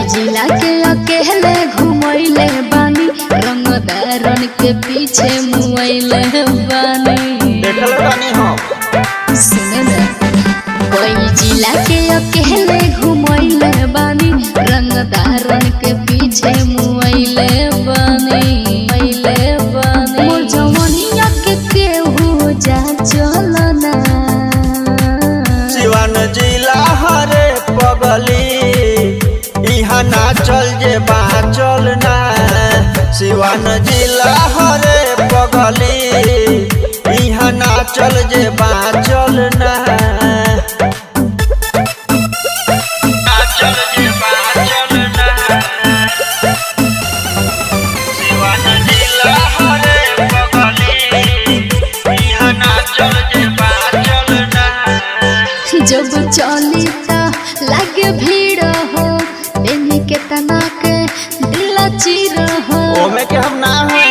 जिला के अकेले घुमैले बानी रंगदारन के पीछे मुआइले बानी देखल बानी हम सुने ना कोई जिला के अकेले घुमैले बानी रंगदारन के पीछे मुआइले बानी मुआइले बानी मोर जवनिया के केहू जा चलना सिवान जिला हरे पगली इहाँ ना चल जे बाचल ना सिवान जिला हरे पगली इहाँ ना चल जे बाचल ना ना चल जे बाचल ना सिवान जिला हरे पगली इहाँ ना चल जे बाचल ना जब चली त लागे भीड़ हो देने के तना के दिल चिर हो ओमे के हम ना हई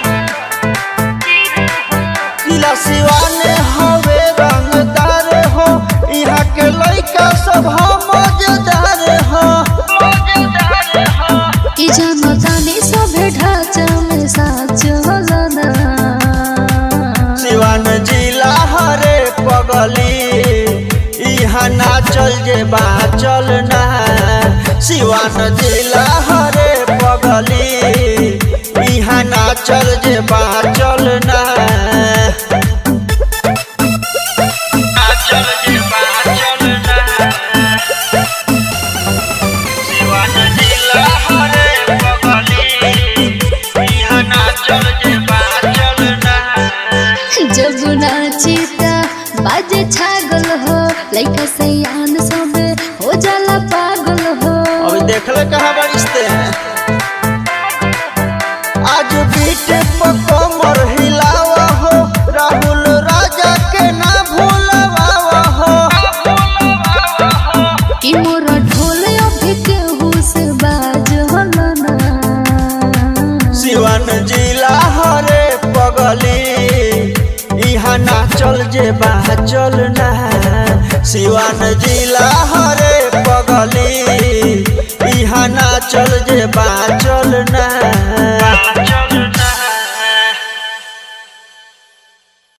जिला सिवाने हवे रंगदार हो यहाँ के लइका सब हम मजेदार हो मजेदार हो कि जानो जाने सभे ढांचा में साच होलना सिवान जिला हरे पगली यहाँ ना चल जे बाचल ना सिवान जिला हरे पगली यहाँ ना चल जे बाचल ना ना चल जे बाचल ना सिवान जिला हरे पगली यहाँ ना चल जे बाचल ना जब नाची त बाजे छागल हो लइका सयान सब हो जाला पागल हो अभी देखले कहाँ बरिश्ते हैं आज बीट पर कमर हिलावा हो राहुल राजा के ना भूलवा हो कि मोर ढोल अभी केहू से बाज होलना सिवान जिला हरे पगली यहाँ ना चल जे चल ना सिवान जिला हरे पगली यहाँ ना चल जे चल ना